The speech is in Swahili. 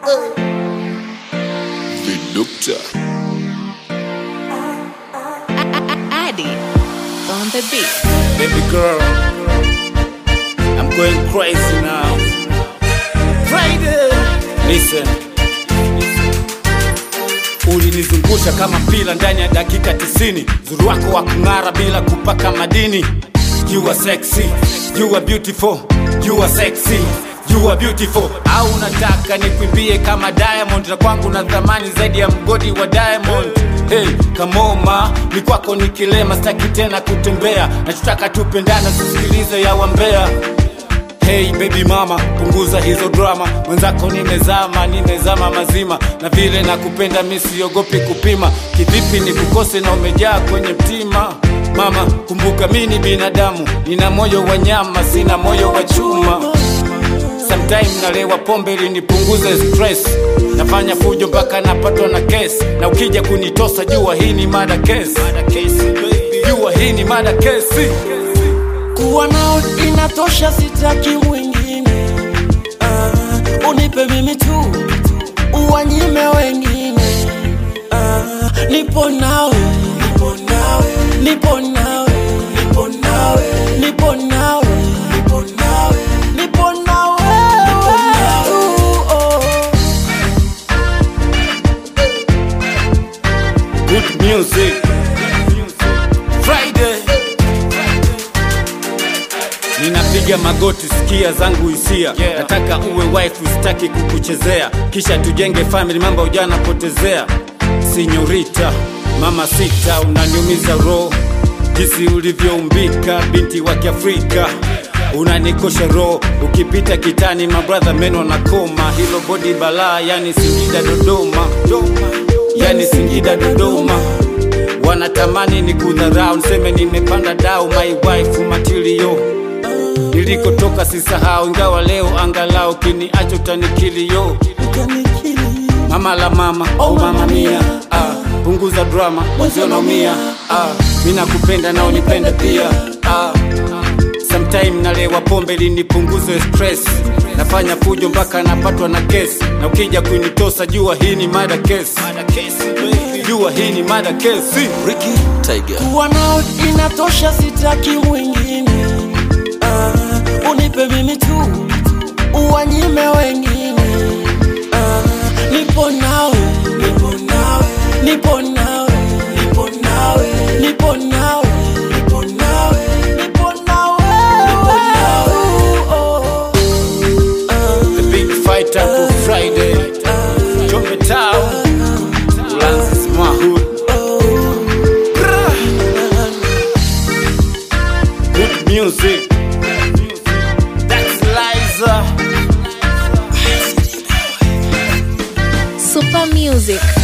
The doctor. Addy on the beat. Baby girl, I'm going crazy now. Friday, listen. Ulinizungusha kama pila ndani ya dakika tisini, zuri wako wa kung'ara bila kupaka madini. You are sexy, you are beautiful, you are sexy, you are beautiful. Au unataka nikwimbie kama Diamond, na kwangu na thamani zaidi ya mgodi wa Diamond. Hey, kamoma ni kwako ni kilema, sitaki tena kutembea, nachotaka tupendana, sisikilize ya wambea. Hey baby mama, punguza hizo drama, mwenzako nimezama, nimezama mazima, na vile nakupenda mi siogopi kupima. Kivipi ni kukose na umejaa kwenye mtima? Mama, kumbuka mi ni binadamu, nina moyo wa nyama, sina moyo wa chuma. Sometime nalewa pombe ili nipunguze stress, nafanya fujo mpaka napatwa na kesi, na ukija kunitosa jua hii ni mada kesi, jua hii ni mada kesi. kuwa nao inatosha, sitaki mwingine. Ah, unipe mimi tu, uwanyime wengine. Ah, nipo nawe, nipo nawe, nipo nawe, nipo nawe, nipo nawe, nipo nawe, nipo nawe, tu, oh. good music. Friday. Ninapiga magoti, sikia zangu hisia Yeah. nataka uwe wife, sitaki kukuchezea, kisha tujenge family, mambo ujana potezea. Sinyorita mama sita, unaniumiza roho jinsi ulivyoumbika, binti wa Kiafrika unanikosha roho, ukipita kitani mabradha meno na koma, hilo bodi balaa, yani Singida Dodoma, yani Singida Dodoma wanatamani ni kudharau, niseme nimepanda dau, my wife material nilikotoka sisahau, ingawa leo angalau kiniacho tanikilio Ukanikili. mama la mama oh mama mia ah, punguza drama wazionaumia ah, mi nakupenda na unipende pia ah, sometime nalewa pombe ili nipunguze stress nafanya fujo mpaka napatwa na kesi na ukija kunitosa jua hii ni mada kesi jua hii ni mada kesi Ricky Tiger. kuwa nao inatosha, sitaki mwingine. Ah, unipe mimi tu, uwanyime wengine. Ah, nipo nawe, nipo nawe, nipo nawe, nipo nawe, nipo nawe, nipo nawe, nipo nawe, oh. the big fighter for Friday Jombe Town Ulanzi Smahud Good music That's Liza Super Music.